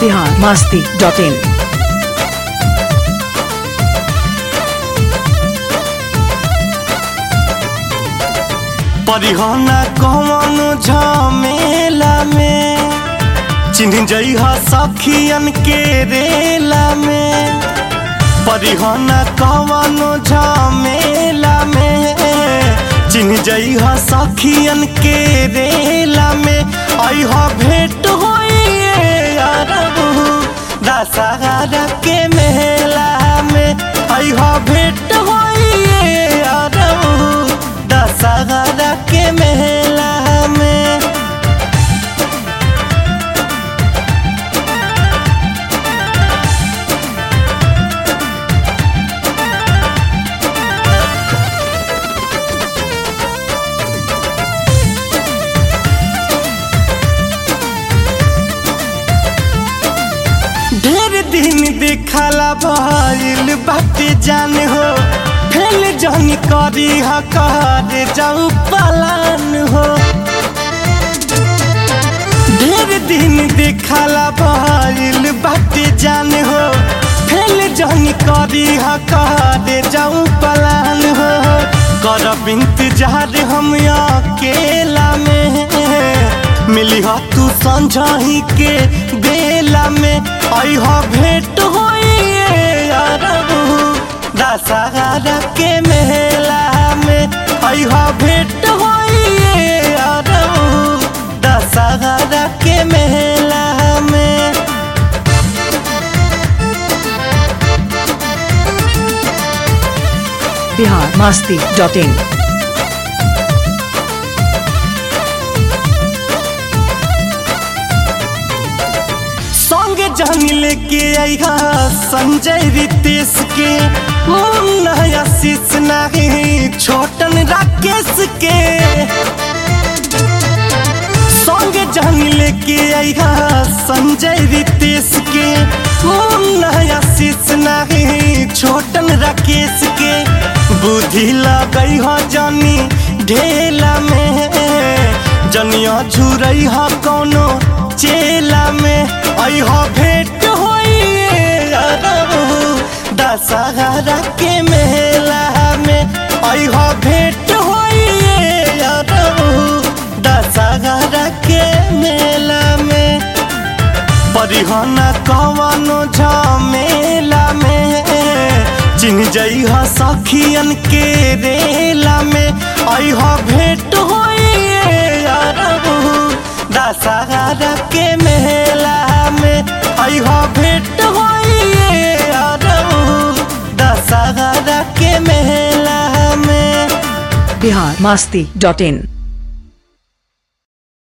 Bihar Masti dot in परिहना कौन झमेला में चिन्ह जइहा सखियन के रेला में परिहना कौन झमेला में चिन्ह जइहा सखियन के रेला में अइहा भेंट होइए अरबू दशहरा के मेला में अइहा भेंट होइए अरबू दशहरा के मेला में ढेर दिन देखला भइल बाटे जान हो फेल जन करी हकार जाऊ पलान हो ढेर दिन देखला भइल बाटे जान हो फेल जन करी हकार जाऊ पलान हो करब इंतजार हम अकेला में मिली हो तू संझाही के बेला में अइह भेंट होइए अरबू दशहरा के मेला में अइह भेंट होइए अरबू दशहरा के मेला में बिहार मस्ती डॉट इन संग जान लेके आईहा संजय रितेश के मुन्ना आशीष नहीं छोटन राकेश के संग जान लेके आईहा संजय रितेश के मुन्ना आशीष नहीं छोटन राकेश के बुद्धि लगई हो जानी ढेला में जनिया झुरई हो कोनो चेला में अइह भेंट होइए अरबू दशहरा के मेला में अइह भेंट होइए अरबू दशहरा के मेला में परिहना कवनो झमेला में चिन्ह जइहा सखियन के रेला में अइह भेंट होइए अरबू दशहरा के मेला में अइह भेंट होइए अरबू दशहरा के मेला में बिहार मस्ती डॉट इन